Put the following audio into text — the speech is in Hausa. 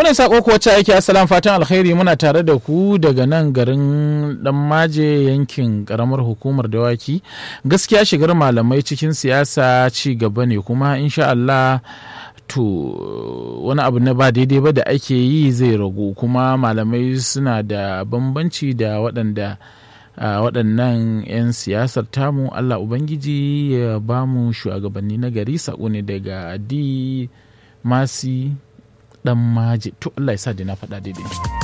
Wannan sako ko wacce ake asalan fatan alkhairi muna tare da ku daga nan garin dan maje yankin karamar hukumar dawaki gaskiya shigar malamai cikin siyasa ci gaba ne kuma insha Allah to wani abu na ba daidai ba da ake yi zai ragu kuma malamai suna da bambanci da waɗanda waɗannan 'yan siyasar tamu Allah Ubangiji ya ba mu shugabanni na gari sako ne daga di masi dan maji to Allah ya sa da na faɗa daidai